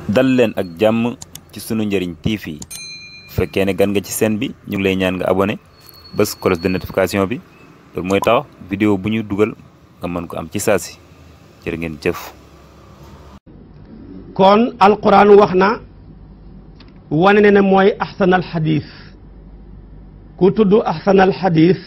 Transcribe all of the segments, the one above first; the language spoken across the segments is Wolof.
dal leen ak jàmm ci sunu njëriñ TV bu fekkee ne gan nga ci seen bi ñu ngi lay ñaan nga abonné bés cloche de notification bi loolu mooy tax vidéo bu ñu dugal nga mën ko am ci saa si jërë ngeen jëf kon alquran wax na wane ne ne mooy ahsanal xadis ku tudd ahsanal xadis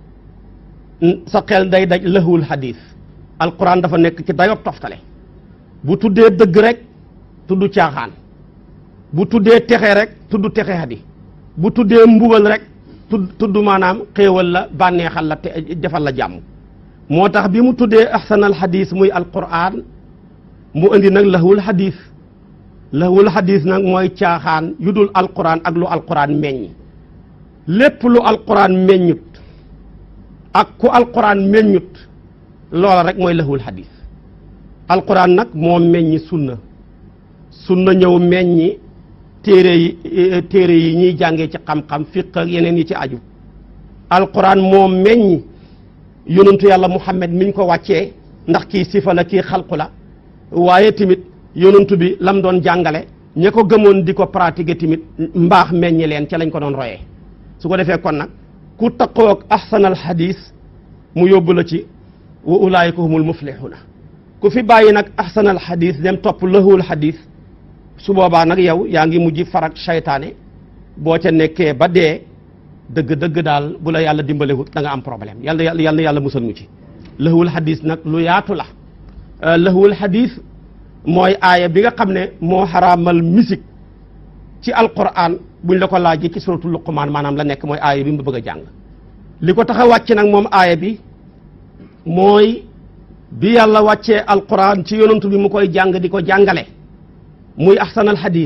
sa xel day daj lëhwul xadis alquran dafa nekk ci dayob toftale bu tuddee dëgg rek tudd caaxaan bu tuddee texe rek tudd texe hadi bu tuddee mbugal rek tudd tudd maanaam xéewal la bànneexal la te defal la jàmm moo tax bi mu tuddee ahsanal xadis muy alquran mu indi nag lahwul xadis lahwul xadis nag mooy caaxaan yu dul alquran ak lu alquran meññ lépp lu alquran meññut ak ku alquran meññut loola rek mooy lahwul xadis alquran nag moo meññi sunna sunna ñëw meññi téere yi téere yi ñuy jàngee ci xam-xam fiq ak yeneen yi ci aju alquran moo meññi yonentu yàlla muhammad miñ ko wàccee ndax kii sifa la kii xalqu la waaye tamit yonentu bi lam doon jàngale ña ko gëmoon di ko pratiquer tamit mbaax meññi leen ca lañ ko doon royee su ko defee kon nag ku taqoog ahsanal hadis mu yóbbu la ci wa ulaayika humul muflihuna ku fi bàyyi nag ahsanal hadis dem topp lahul hadis su boobaa nag yow yaa ngi mujj farak saytaane boo ca nekkee ba dee dëgg-dëgg daal bu la yàlla dimbalewut da nga am problème yàlla yàlla yàlla yàlla musal mu ci lahul hadis nag lu yaatu la lahwul hadis mooy aaya bi nga xam ne moo xaraamal musique ci alquran buñ la ko laajee ci suratul luqmaan maanaam la nekk mooy aaya bi mu bëgg a jàng li ko tax a wàcc nag moom aaya bi mooy bi yàlla wàccee alquran ci yonantu bi mu koy jàng di ko jàngale muy ahsanal hadis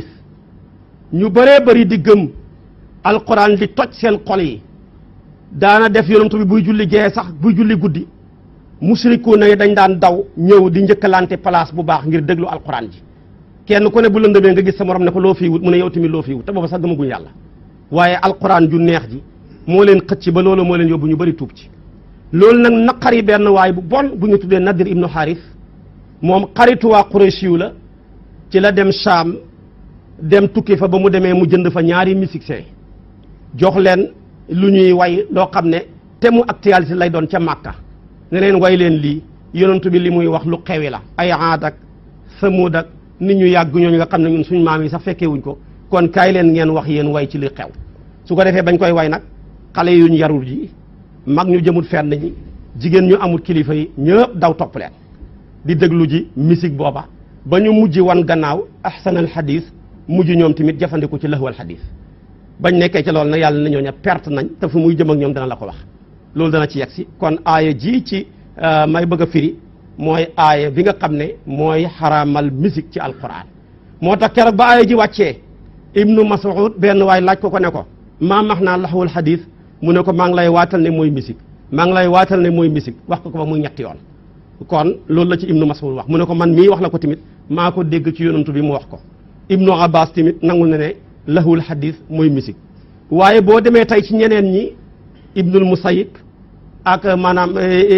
ñu bëree bëri di gëm alquran di toj seen xol yi daana def yonantu bi buy julli gee sax buy julli guddi musriku na dañ daan daw ñëw di njëkkalante place bu baax ngir déglu alquran ji kenn ku ne bu lëndëmee nga gis sa morom ne ko loo fii wut mu ne yow tamit loo fii wut te booba sax gëmaguñ yàlla waaye alquran ju neex ji moo leen xëcc ba loolu moo leen yóbbu ñu bëri tuub ci loolu nag naqari benn waay bu bon bu ñu tuddee Nadir ibnu Haris moom xaritu waa Quraysh la ci la dem Saam dem tukki fa ba mu demee mu jënd fa ñaari musiciens jox leen lu ñuy way loo xam ne te mu actualité lay doon ca Màkka ne leen way leen lii yonentu bi li muy wax lu xewi la ay aad ak samud ak nit ñu yàgg ñooñu nga xam ne ñun suñ maam yi sax fekkee wuñ ko kon kaay leen ngeen wax yéen way ci li xew su ko defee bañ koy way nag xale yuñ yarul ji mag ñu jëmut fenn ñi jigéen ñu amul kilifa yi ñëpp daw topp leen di déglu ji musique booba ba ñu mujj wan gannaaw ahsanal hadis mujj ñoom tamit jafandiku ci lahwal hadis bañ nekkee ci loolu nag yàlla na ñooñu perte nañ te fu muy jëm ak ñoom dana la ko wax loolu dana ci yegg si kon aaya ji ci may bëgg a firi mooy aaya bi nga xam ne mooy xaraamal musique ci alquran moo tax keroog ba aaya ji wàccee ibnu mas'ud benn waay laaj ko ko ne ko maa max naa laxwul xadis mu ne ko maa ngi lay waatal ne mooy musique maa ngi lay waatal ne mooy musique wax ko ko ba muy ñetti yoon kon loolu la ci ibnu mas'ud wax mu ne ko man mii wax la ko tamit maa ko dégg ci yonantu bi mu wax ko ibnu abbas tamit nangul na ne laxwul xadis mooy musique waaye boo demee tey ci ñeneen ñi ibnul musayib ak maanaam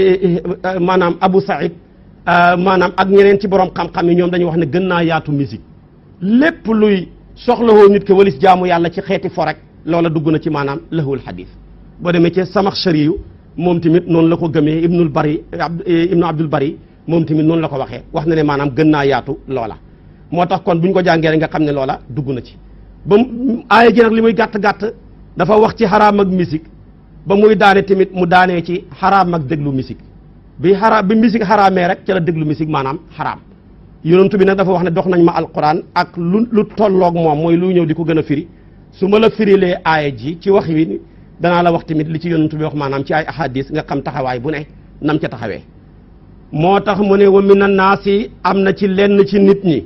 maanaam Abu Saïd maanaam ak ñeneen ci borom xam-xam yi ñoom dañuy wax ne gën naa yaatu musique lépp luy soxlawoo nit ke walis jaamu yàlla ci xeeti fo rek loola dugg na ci maanaam lahul hadis boo demee ci Samaxshari yu moom tamit noonu la ko gëmee Ibnul Bari Ibnu Abdul Bari moom tamit noonu la ko waxee wax na ne maanaam gën naa yaatu loola. moo tax kon bu ñu ko jàngee rek nga xam ne loola dugg na ci ba aaya ji nag li muy gàtt gàtt dafa wax ci xaraam ak musique ba muy daane tamit mu daanee ci xaraam ak déglu musique bi xaraam bi musique xaraamee rek ca la déglu musique maanaam xaraam yonentu bi nag dafa wax ne dox nañ ma alquran ak lu lu tolloog moom mooy lu ñëw di ko gën a firi su ma la firilee aaya ji ci wax wi danaa la wax tamit li ci yonentu bi wax maanaam ci ay ahadis nga xam taxawaay bu ne nam ca taxawee moo tax mu ne wa mina naasi am na ci lenn ci nit ñi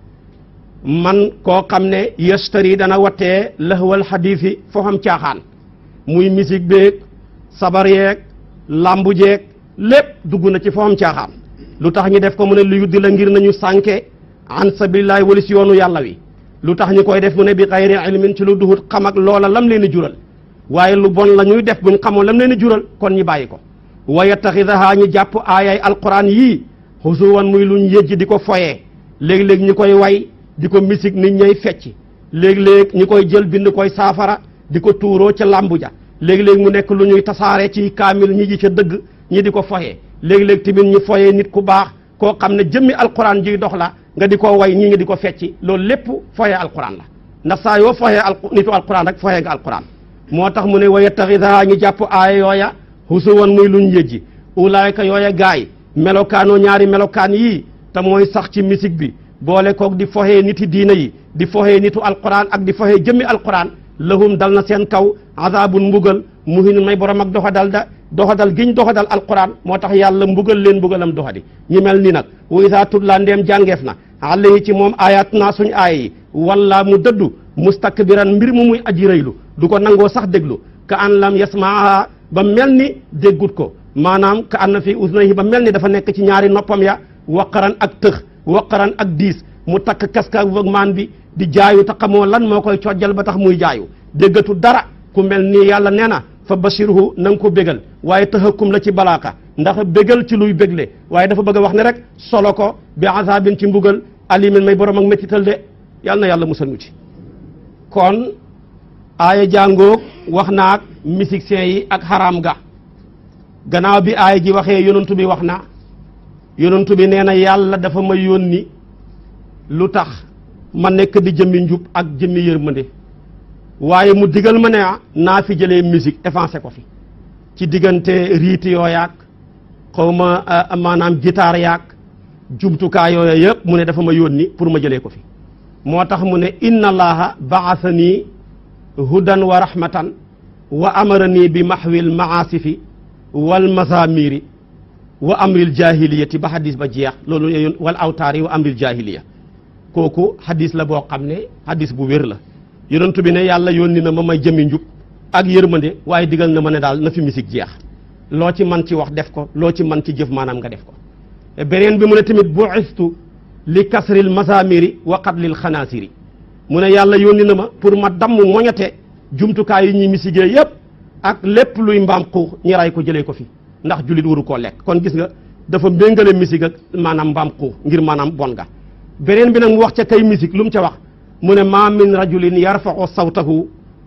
man koo xam ne yastari dana wattee lahwal xadiis yi foo xam caaxaan muy musique beeg sabar yeeg lambu jeeg lépp dugg na ci foo xam caaxaan lu tax ñu def ko mu ne lu yuddi la ngir nañu sànke an sabilillahi wali si yoonu yàlla wi lu tax ñu koy def mu ne bi xayri ilmin ci lu duhut xam ak loola lam leen di jural waaye lu bon la ñuy def buñ xamoon lam leen di jural kon ñu bàyyi ko wa yattaxidaha ñu jàpp aayay alquran yii xusuwan muy luñ yëjj di ko foyee léeg-léeg ñu koy way di ko misik nit ñay fecc léeg-léeg ñi koy jël bind koy saafara di ko tuuroo ca làmbu ja léeg-léeg mu nekk lu ñuy tasaare ci kaamil ñi ji ca dëgg ñi di ko foyee léeg-léeg tamit ñu foyee nit ku baax koo xam ne jëmmi alquran jiy dox la nga di ko way ñi nga di ko fecci loolu lépp foyee alquran la ndax saa yoo foyee al nitu alquran rek foyee nga alquran moo tax mu ne wa yattaxidaa ñu jàpp aaya yooya husuwan muy luñ yëjji ulaayka yooya gaay melokaanoo ñaari melokaan yii te mooy sax ci musique bi boole koog di foxee niti diina yi di foxee nitu alquran ak di foxee jëmmi alquran lahum dal na seen kaw azabun mbugal muhinun may borom ak doxadal da doxadal giñ doxadal alquran moo tax yàlla mbugal leen mbugalam doxadi ñi mel ni nag wa isa tutla ndeem jàngeef na alayhi ci moom ayat naa suñ aaya yi wala mu dëddu mustakbiran mbir mu muy aji rëylu du ko nangoo sax déglu ka an lam yasmaaha ba mel ni déggut ko maanaam ka an na fi usnayhi ba mel ni dafa nekk ci ñaari noppam ya waqaran ak tëx waqaran ak diis mu takk kaska maan bi di jaayu te xamoo lan moo koy cojjal ba tax muy jaayu déggatu dara ku mel nii yàlla nee na fa bashirhu na nga ko bégal waaye taxakum la ci balaaka ndax bégal ci luy bégle waaye dafa bëgg a wax ne rek solo ko bi azabin ci mbugal alimin may borom ak méttital de yàlla na yàlla musal ñu ci kon aaya jàngoog wax naag musiciens yi ak xaraam ga gannaaw bi aaya ji waxee yonantu bi wax na yonantu bi nee na yàlla dafa ma yónni lu tax ma nekk di jëmmi njub ak jëmmi yërmande waaye mu digal ma ne naa fi jëlee musique effacé ko fi ci diggante riiti yooyaak xaw ma maanaam guitare yaak jumtukaay yooya yëpp mu ne dafa ma yónni pour ma jëlee ko fi moo tax mu ne inna allaha baasanii hudan wa rahmatan wa amaranii bi mahwil maasifi wal mazamiri wa amril jahiliyati ba hadis ba jeex loolu wal awtaari wa amril jahiliya kooku hadis la boo xam ne hadis bu wér la yonentu bi ne yàlla yónni na ma may jëmi njub ak yërmande waaye digal na ma ne daal na fi musique jeex loo ci man ci wax def ko loo ci man ci jëf maanaam nga def ko beneen bi mu ne tamit bu'istu li kasril masamiri wa qatlil xanaasiri mu ne yàlla yónni na ma pour ma damm moñate jumtukaay yi ñuy misigee yépp ak lépp luy mbaam xuux ñi ray ko jëlee ko fi ndax jullit waru koo lekk kon gis nga dafa méngale misig ak maanaam mbaam xuux ngir maanaam bon ga beneen bi nag mu wax ca kay misig lu mu ca wax mu ne ma min rajulin yarfa'u sawtahu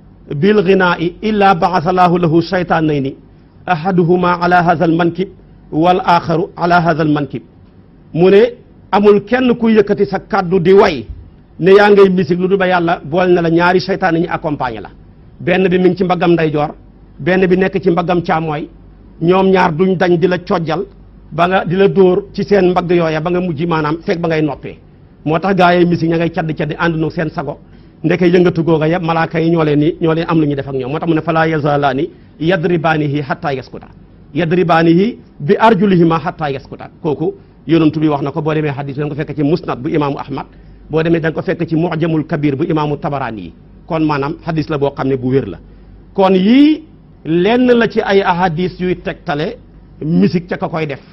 bil ghinaai illa ba'atha lahu lahu shaytaanayni ahaduhuma ala hadha al mankib wal axaru ala hadha al mankib mu ne amul kenn ku yëkkati sa kaddu di way ne yaa ngay misik lu du ba yàlla bool na la ñaari seytaane ñi accompagné la benn bi mi ngi ci mbaggam ndeyjoor benn bi nekk ci mbaggam càmmooy ñoom ñaar duñ dañ di la cojjal ba nga di la dóor ci seen mbagg yooya ba nga mujj maanaam fekk ba ngay noppee moo tax gaa yi misik ña ngay caddi caddi ànd na seen sago ndeke yëngatu googa yëpp malaaka yi ñoo leen ni ñoo leen am lu ñuy def ak ñoom moo tax mu ne falaa yazalaani yadribaanihi hatta yaskuta yadribaanihi bi arjulihima hatta yaskuta kooku yonentu bi wax na ko boo demee hadis bi da nga ko fekk ci musnad bu imaamu ahmad boo demee da nga ko fekk ci mujamul kabir bu imaamu tabaraani yi kon maanaam hadis la boo xam ne bu wér la kon yii lenn la ci ay ahadis yuy tegtale musique ca ka koy def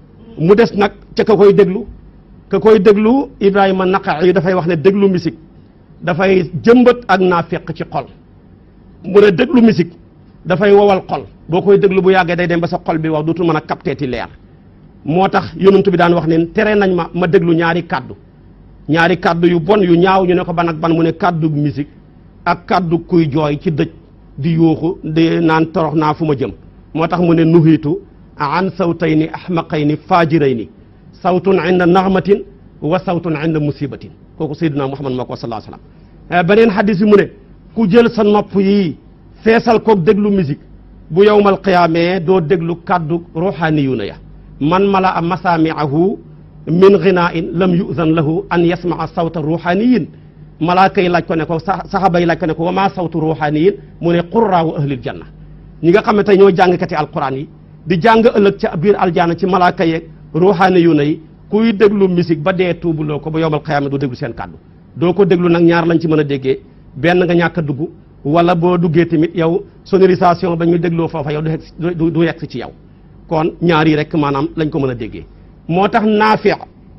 mu des nag ca ka koy déglu ka koy déglu ibrahima naqa yi dafay wax ne déglu musique dafay jëmbat ak naafeq ci xol mu ne déglu musique dafay wowal xol boo koy déglu bu yàggee day dem ba sa xol bi wax dootul mën a capteeti leer moo tax yonent bi daan wax ne tere nañ ma ma déglu ñaari kàddu ñaari kàddu yu bon yu ñaaw ñu ne ko ban ak ban mu ne kàddu musique ak kàddu kuy jooy ci dëj di yuuxu di naan torox naa fu ma jëm moo tax mu ne nuhiitu an sawtayni ahmaqayni faajirayni sawtun inda naxmatin wa sawtun inda musibatin kooku sayyidina muhammad moo ko sallallahu alayhi wasallam beneen hadis bi mu ne ku jël sa nopp yi feesal koog déglu musique bu yowmal qiyaamee doo déglu kàddu ruuxaaniyuuna ya man mala a masaamiahu min ghinain lam yuzan lahu an yasmaa sawta ruuxaaniyin malaaka yi laaj ko ne ko saxaba yi laaj ko ne ko wa maa sawtu ruuxaaniyin mu ne qurraawu ahlil janna ñi nga xam ne tey ñoo jàngkati alquran yi di jàng ëllëg ca biir aljaana ci malaaka yeeg ruuxaaniyuuna yi kuy déglu musique ba dee tuubuloo ko ba yowmal qiyaama doo déglu seen kàddu doo ko déglu nag ñaar lañ ci mën a déggee benn nga ñàkk a dugg wala boo duggee tamit yow sonorisation ba ñu dégloo foofa yow du du yegg ci yow kon ñaar yi rek maanaam lañ ko mën a déggee moo tax naafiq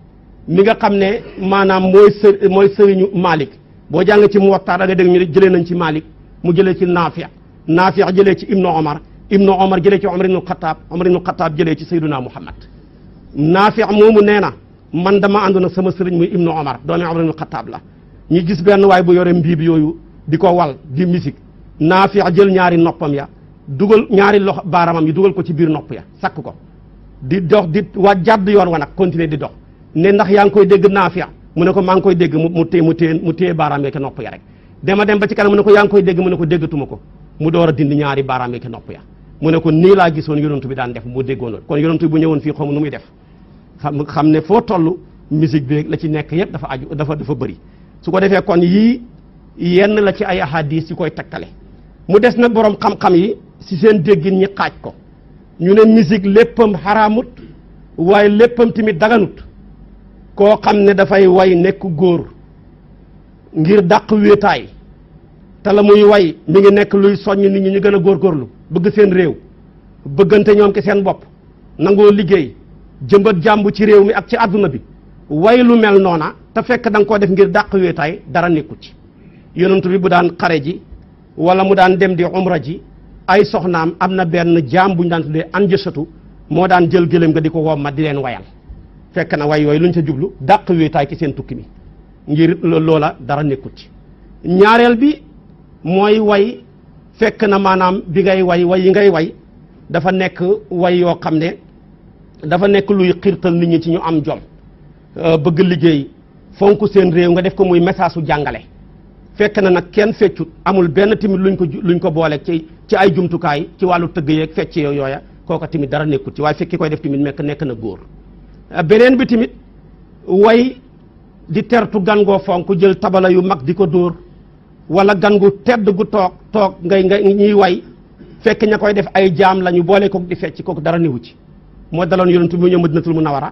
mi nga xam ne maanaam mooy së mooy sëriñu Malik boo jàng ci Muwatta da nga dégg ñu ne jëlee nañ ci Malik mu jëlee ci naafiq naafiq jëlee ci Ibnu Omar Ibnu Omar jëlee ci Omar ibnu Xataab Omar ibnu Xataab jëlee ci Sayyiduna Muhammad naafiq moomu nee na man dama àndoon ak sama sëriñ muy Ibnu Omar doomi Omar ibnu Xataab la ñu gis benn waay bu yore mbiib yooyu di ko wal di musique Naafi jël ñaari noppam ya dugal ñaari loxo baaramam yi dugal ko ci biir nopp ya sakk ko di dox di wa jàdd yoon wa nag continuer di dox ne ndax yaa ngi koy dégg Naafi mu ne ko maa ngi koy dégg mu mu téye mu téye mu téye baaraam ya ke nopp ya rek dema dem ba ci kanam mu ne ko yaa ngi koy dégg mu ne ko déggatuma ko mu door a dindi ñaari baaraam ya ke nopp ya mu ne ko nii laa gisoon yonantu bi daan def mu déggoon loolu kon yonantu bi bu ñëwoon fii xaw ma nu muy def xam xam ne foo toll musique bi la ci nekk yëpp dafa aju dafa dafa bëri su ko defee kon yii yenn la ci ay ahadis yu koy takkale mu des nag borom xam-xam yi si seen déggin ñi xaaj ko ñu ne musique léppam xaraamut waaye léppam tamit daganut koo xam ne dafay way nekk góor ngir dàq wéetaay te la muy way mi ngi nekk luy soññ nit ñi ñu gën a góorgóorlu bëgg seen réew bëggante ñoom ki seen bopp nangoo liggéey jëmbat jàmbu ci réew mi ak ci àdduna bi way lu mel noona te fekk da nga koo def ngir dàq wéetaay dara nekku ci yonent bi bu daan xare ji wala mu daan dem di umra ji ay soxnaam am na benn jaam bu ñu daan tuddee anjësatu moo daan jël gëléem nga di ko womma di leen wayal fekk na way yooyu lu ñu ca jublu dàq wéetaay ci seen tukki mi ngir loola dara nekkut ci ñaareel bi mooy way fekk na maanaam bi ngay way way yi ngay way dafa nekk way yoo xam ne dafa nekk luy xiirtal nit ñi ci ñu am jom bëgg liggéey fonk seen réew nga def ko muy message su jàngale fekk na nag kenn feccut amul benn tamit luñ ko luñ ko booleeg ci ci ay jumtukaay ci wàllu tëgg yeeg fecc yooya kooka tamit dara nekkut ci waaye fekki koy def tamit mekk nekk na góor beneen bi tamit way di tertu gan goo fonk jël tabala yu mag di ko dóor wala gan gu tedd gu toog toog ngay nga ñuy way fekk ña koy def ay jaam la ñu boole kook di fecc kooku dara newu ci moo daloon yonent bi ñëw Madinatul Munawwara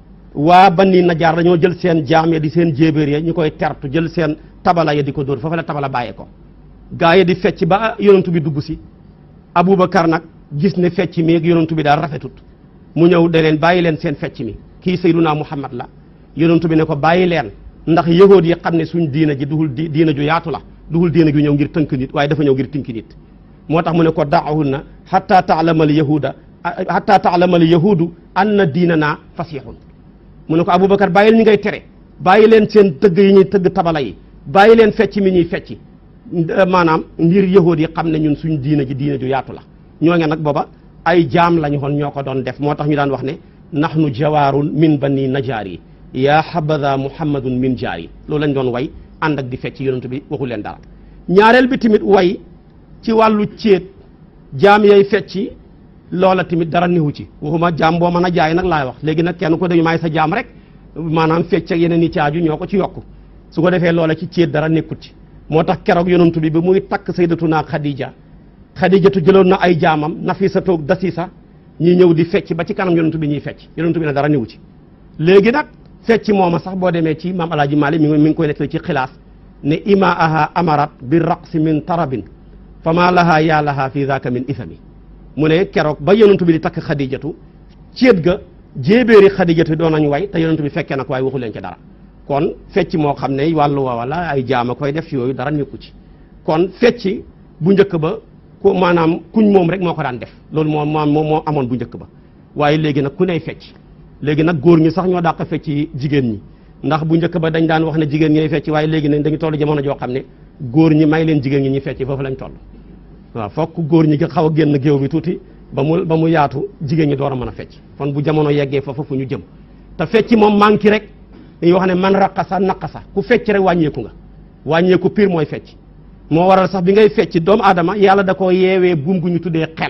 waa Bani Najaar dañoo jël seen jaam ya di seen jéebéer ya ñu koy tertu jël seen tabala ya di ko dóor foofu la tabala bàyyee ko gaa yi di fecc ba yonent bi dugg si Aboubacar nag gis ne fecc mi ak yonent bi daal rafetut mu ñëw de leen bàyyi leen seen fecc mi kii Seydunaa Muhammad la yonent bi ne ko bàyyi leen ndax yëgoot yi xam ne suñ diina ji duhul di diina ju yaatu la duhul diina ju ñëw ngir tënk nit waaye dafa ñëw ngir tënk nit moo tax mu ne ko daahunna hatta taalama al yahuda hatta taalama al yahudu anna diinana fasixun mu ne ko Aboubacar bàyyil ñi ngay tere bàyyi leen seen tëgg yi ñuy tëgg tabala yi bàyyi leen fecc mi ñuy fecc maanaam ngir yahuud yi xam ne ñun suñ diina ji diina ju yaatu la ñoo nge nag booba ay jaam lañu xoon ñoo ko doon def moo tax ñu daan wax ne nahnu jawaarun min bani najaar yi yaa habada muhammadun min jaar yi loolu lañ doon way ànd ak di fecc yonent bi waxu leen dara ñaareel bi tamit way ci wàllu céet jaam yay fecci loola tamit dara niwu ci waxuma jaam boo mën a jaay nag laay wax léegi nag kenn ko dañu may sa jaam rek maanaam fecc ak yeneen i caaju ñoo ko ci yokk su ko defee loola ci céet dara nekkut ci moo tax keroog yonent bi ba muy takk sayyidatuna Khadija Khadijatu jëloon na ay jaamam Nafisatu ak Dasisa ñi ñëw di fecc ba ci kanam yonent bi ñuy fecc yonent bi ne dara niwu ci léegi nag fecc mooma sax boo demee ci maam alaaji Maalik mi ngi mi ngi koy nettali ci xilaas ne ima aha amarat bi raqsi min tarabin fa ma laha yaa laha fi daka min ithami mu ne keroog ba yonent bi di takk Khadijatu céet ga jéebéeri Khadijatu doon nañu way te yonent bi fekkee nag waaye waxu leen ci dara kon fecc moo xam ne wàllu woowa la ay jaama koy def yooyu dara nekku ci kon fecc bu njëkk ba ku maanaam kuñ moom rek moo ko daan def loolu moo moo moo amoon bu njëkk ba waaye léegi nag ku ney fecc léegi nag góor ñi sax ñoo dàq fecc jigéen ñi ndax bu njëkk ba dañ daan wax ne jigéen ñi fecc waaye léegi ne dañu toll jamono joo xam ne góor ñi may leen jigéen ñi ñuy fecc foofu lañ toll waaw fokk góor ñi nga xaw a génn géew bi tuuti ba mu ba mu yaatu jigéen ñi door a mën a fecc kon bu jamono yeggee foofu fu ñu jëm te fecc moom manqué rek dañuy wax ne man raqasa naqasa ku fecc rek wàññeeku nga wàññeeku pire mooy fecc moo waral sax bi ngay fecc doomu aadama yàlla da koo yeewee buum gu ñu tuddee xel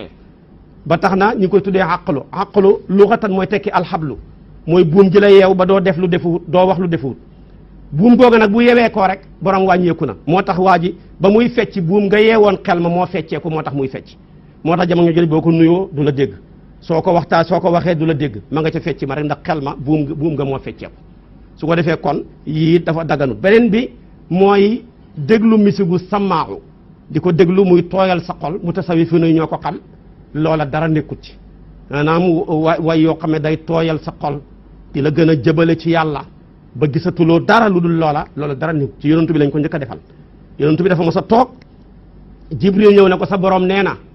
ba tax na ñu ngi koy tuddee àqlu àqlu luxatan mooy tekki alxablu mooy buum ji la yeew ba doo def lu defuwut doo wax lu defuwut buum googu nag bu yewee koo rek borom wàññeeku na moo tax waa ji ba muy fecc buum nga yeewoon xel ma moo fecceeku moo tax muy fecc moo tax jamono jëli boo ko nuyoo du la dégg soo ko waxtaa soo ko waxee du la dégg ma nga ca fecc ma rek ndax xel ma buum buum nga moo fecceeku su ko defee kon yii dafa daganut beneen bi mooy déglu misigu samaaxu di ko déglu muy tooyal sa xol mu tasawi fi nuy ñoo ko xam loola dara nekkut ci maanaam wa way yoo xam ne day tooyal sa xol di la gën a jëbale ci yàlla ba gisatuloo dara lu dul loola loola dara nekkut ci yonentu bi lañ ko njëkk a defal yonentu bi dafa mos a toog jibril ñëw ne ko sa borom nee na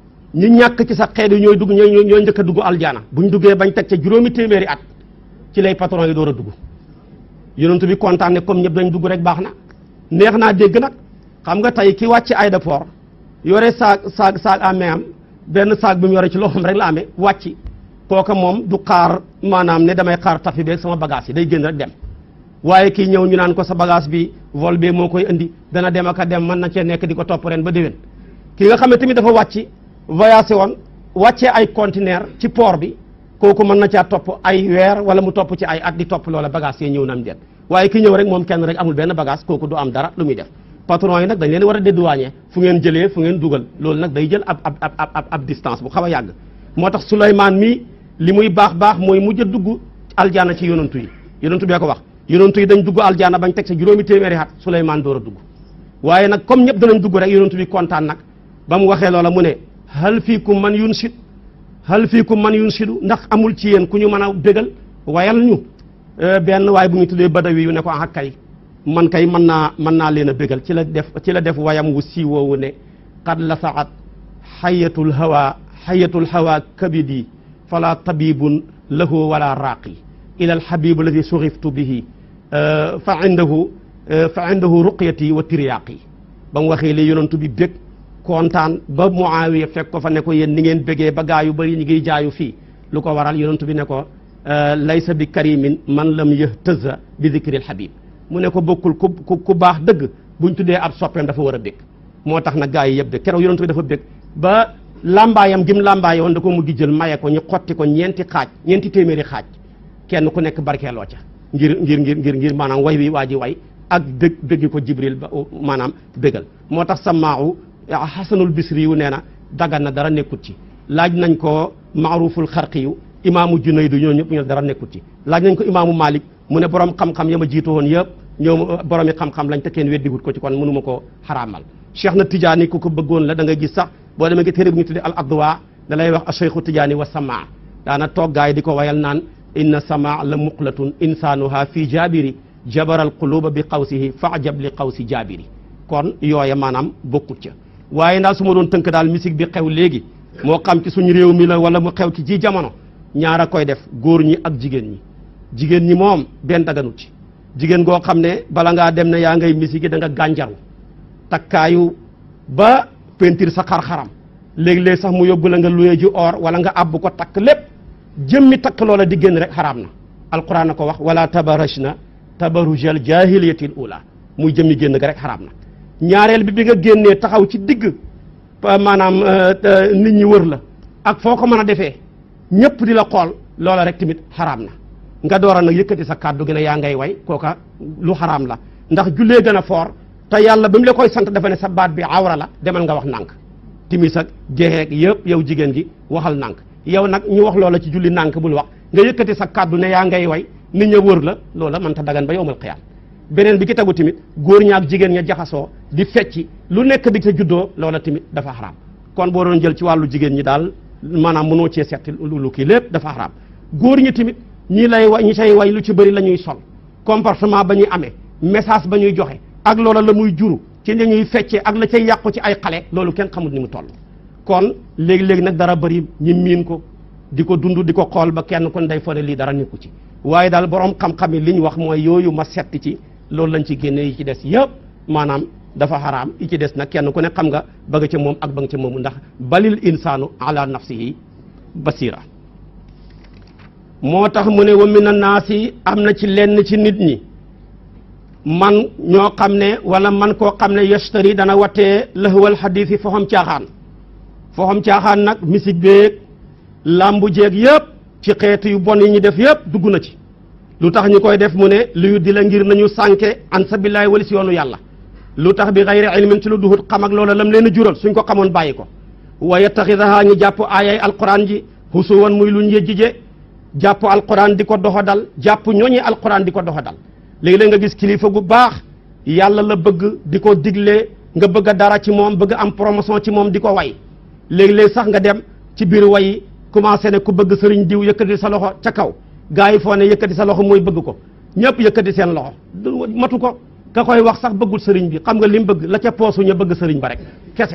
ñi ñàkk ci sa xeet yi ñooy dugg ñooy ñooy njëkk a dugg aljana buñ duggee bañ teg ca juróomi téeméeri at ci lay patron yi door a dugg yonentu bi kontaan ne comme ñëpp dañ dugg rek baax na neex naa dégg nag xam nga tey ki wàcc aéroport yore saag saag saag amee am benn saag bi mu yore ci loxoom rek la amee wàcc kooka moom du xaar maanaam ne damay xaar tafi beeg sama bagage yi day génn rek dem waaye kii ñëw ñu naan ko sa bagage bi vol bi moo koy indi dana dem ak a dem mën na cee nekk di ko topp ren ba déwén ki nga xam ne tamit dafa wàcc voyagé woon wàccee ay conteneur ci port bi kooku mën na caa topp ay weer wala mu topp ci ay at di topp loola bagage yi ñëw na am déet waaye ki ñëw rek moom kenn rek amul benn bagage kooku du am dara lu muy def patron yi nag dañ leen war a dédouaner fu ngeen jëlee fu ngeen dugal loolu nag day jël ab ab ab ab ab distance bu xaw a yàgg moo tax Souleymane mii li muy baax baax mooy mujj a dugg aljaana ci yonantu yi yonantu bee ko wax yonantu yi dañ dugg aljaana bañ teg sa juróomi téeméeri at Souleymane door a dugg waaye nag comme ñëpp danañ dugg rek yonantu bi kontaan nag ba mu waxee loola mu ne hal fiikum man yunsid hal fiikum man yunsidu ndax amul ci yéen ku ñu mën a bégal wayal ñu benn waaye bu ñu tuddee badawi yu ne ko ah kay man kay mën naa mën naa leen a bégal ci la def ci la def wayam wu siiwoowu ne qad la saat xayatul hawa xayatul hawa kabidi fala tabibun lahu wala raaqi ila alxabibu alladi suriftu bihi fa indahu fa indahu ruqyati wa tiryaaqi ba mu waxee li yonantu bi bég kontaan ba Muawiya fekk ko fa ne ko yéen ni ngeen bégee ba gaa yu bëri ñi ngiy jaayu fii lu ko waral yonantu bi ne ko laysa bi karimin man lam yahtaza bi dikril habib mu ne ko bokkul ku ku baax dëgg buñ tuddee ab soppeem dafa war a bég moo tax nag gaa yi yëpp bég keroog yonantu bi dafa bég ba lambaayam gim lambaaye woon da ko mujj jël maye ko ñu xotti ko ñeenti xaaj ñeenti téeméeri xaaj kenn ku nekk barkeeloo ca ngir ngir ngir ngir ngir maanaam way wi waa ji way ak dëgg dëggi ko jibril ba maanaam bégal moo tax samaahu xasanul bisri yu nee na dagan na dara nekkut ci laaj nañ ko maaruful xarqi yu imaamu junaydu ñoo ñëpp ñu dara nekkut ci laaj nañ ko imaamu malik mu ne borom xam-xam ya ma jiitu woon yëpp ñoom boromi xam-xam lañ te kenn weddiwut ko ci kon mënuma ko xaraamal cheikh na tijaani ku ko bëggoon la da nga gis sax boo demee ngi téere bu ñu tuddee al adwa da lay wax a cheikhu tijaani wa samaa daana toggaay di ko wayal naan inna samaa la muqlatun insaanuha fi jaabiri jabaral quluba bi qawsihi faajab li qawsi jaabiri kon yooya maanaam bokkut ca waaye daal su ma doon tënk daal musique bi xew léegi moo xam ci suñu réew mi la wala mu xew ci ji jamono ñaar a koy def góor ñi ak jigéen ñi jigéen ñi moom benn daganut ci jigéen goo xam ne bala ngaa dem ne yaa ngay musique yi da nga gànjaru takkaayu ba peinture sa xar-xaram léegi-léeg sax mu yóbbu la nga luye ji or wala nga àbb ko takk lépp jëmmi takk loola di génn rek xaraam na alquran na ko wax wala tabarajna tabarujal jahiliyatil ula muy jëmmi génn ga rek xaraam na ñaareel bi bi nga génnee taxaw ci digg maanaam nit ñi wër la ak foo ko mën a defee ñëpp di la xool loola rek tamit xaraam na nga door a nag yëkkati sa kàddu gi ne yaa ngay way kooka lu xaraam la ndax jullee gën a foor te yàlla ba mu la koy sant dafa ne sa baat bi awra la demal nga wax nànk timis ak jeexeeg yëpp yow jigéen gi waxal nànk yow nag ñu wax loola ci julli nànk bul wax nga yëkkati sa kàddu ne yaa ngay way nit ña wër la loola mën ta dagan ba yowmal xiyaam beneen bi ki tegu tamit góor ña ak jigéen ña jaxasoo di fecci lu nekk di sa juddoo loola tamit dafa xaraam kon boo doon jël ci wàllu jigéen ñi daal maanaam mënoo cee setti lu kii lépp dafa xaraam góor ñi tamit ñi lay way ñi say way lu ci bëri la ñuy sol comportement ba ñuy amee message ba ñuy joxe ak loola la muy juru ci la ñuy feccee ak la cay yàqu ci ay xale loolu kenn xamul ni mu toll kon léegi-léegi nag dara bëri ñi miin ko di ko dund di ko xool ba kenn kon day fone lii dara nekku ci waaye daal borom xam-xam yi li ñu wax mooy yooyu ma setti ci loolu lañ ci génne yi ci des yëpp maanaam dafa xaraam yi ci des nag kenn ku ne xam nga bëgg ca moom ak bëgg ca moomu ndax balil insaanu ala nafsihi basira moo tax mu ne wa mina naasi am na ci lenn ci nit ñi man ñoo xam ne wala man koo xam ne yashtari dana watee lahwal xadiis yi foxam caaxaan foxam caaxaan nag musique beeg làmbu jeeg yëpp ci xeetu yu bon yi ñu def yëpp dugg na ci lu tax ñu koy def mu ne liyu di la ngir nañu sànke an sabillahi wali si yoonu yàlla lu tax bi xayri ilmin ci lu duhut xam ak loola lam leen a jural suñ ko xamoon bàyyi ko wa yattaxidaha ñu jàpp aayay alquran ji husuwan muy luñ yëjjije jàpp alquran di ko doxa dal jàpp ñooñi alquran di ko doxa dal léegi-léeg nga gis kilifa gu baax yàlla la bëgg di ko digle nga bëgg a dara ci moom bëgg am promotion ci moom di ko way léegi-léeg sax nga dem ci biir way commencé ne ku bëgg sëriñ diw yëkkati sa loxo ca kaw gaa yi foo ne yëkkati sa loxo mooy bëgg ko ñëpp yëkkati seen loxo matu ko ka koy wax sax bëggul sëriñ bi xam nga li mu bëgg la ca poosu ña bëgg sëriñ ba rek kese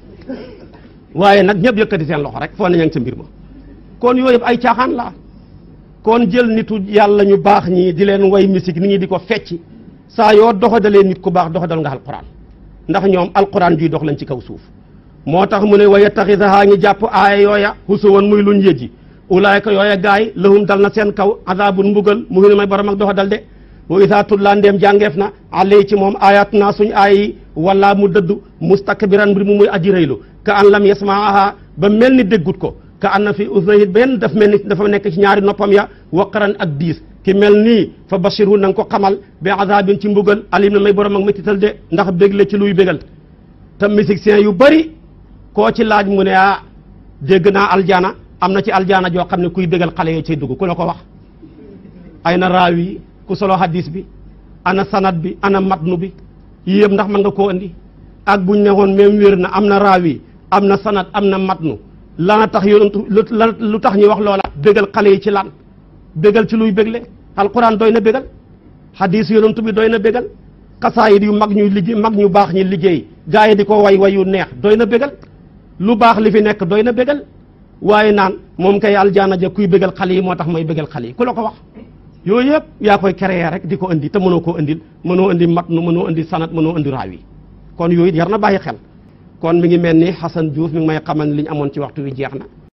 waaye nag ñëpp yëkkati seen loxo rek foo ne ña ngi sa mbir ma kon yooyu yëpp ay caaxaan la kon jël nitu yàlla ñu baax ñi di leen way musique nit ñi di ko fecci saa yoo doxadalee nit ku baax doxadal nga alquran ndax ñoom alquran juy dox lañ ci kaw suuf moo tax mu ne wa yattaxidahaa ngi jàpp aaya yooya husuwan muy luñ yëjji ulaayka yooya gaay lahum dal na seen kaw azabun mbugal mu ngi may borom ak doxadal de wa isaa tullaa ndeem jàngeef na alay ci moom ayat naa suñ aay yi wala mu dëddu mustakbiran mbir mu muy aji rëylu ka an lam yasmaaha ba mel ni déggut ko ka an na fi usnayhi benn daf mel ni dafa nekk ci ñaari noppam ya waqaran ak diis ki mel nii fa bashiru na nga ko xamal bi azabin ci mbugal alim na may borom ak métital de ndax bégle ci luy bégal te musiciens yu bëri koo ci laaj mu ne ah dégg naa aljana am na ci aljana joo xam ne kuy bégal xale yoo cay dugg ku la ko wax ay na raaw yi ku solo hadis bi ana sanad bi ana matnu bi yii yëpp ndax mën nga koo andi ak buñ ne woon même wér na am na raaw yi am na sanad am na matnu lana tax yonentu lu tax ñuy wax loola bégal xale yi ci lan bégal ci luy bégle alquran doy na bégal hadis yonentu bi doy na bégal xasaayid yu mag ñuy liggéey mag ñu baax ñi liggéey gaa yi di ko way wayu neex doy na bégal lu baax li fi nekk doy na bégal waaye naan moom kay aljaana ja kuy bégal xale yi moo tax mooy bégal xale yi ku la ko wax yooyu yëpp yaa koy créer rek di ko indi te mënoo koo indil mënoo indi mat nu mënoo indi sanat mënoo indi raaw yi kon yooyu yar na bàyyi xel kon mi ngi mel ni Xasan Diouf mi ngi may xamal li ñu amoon ci waxtu wi jeex na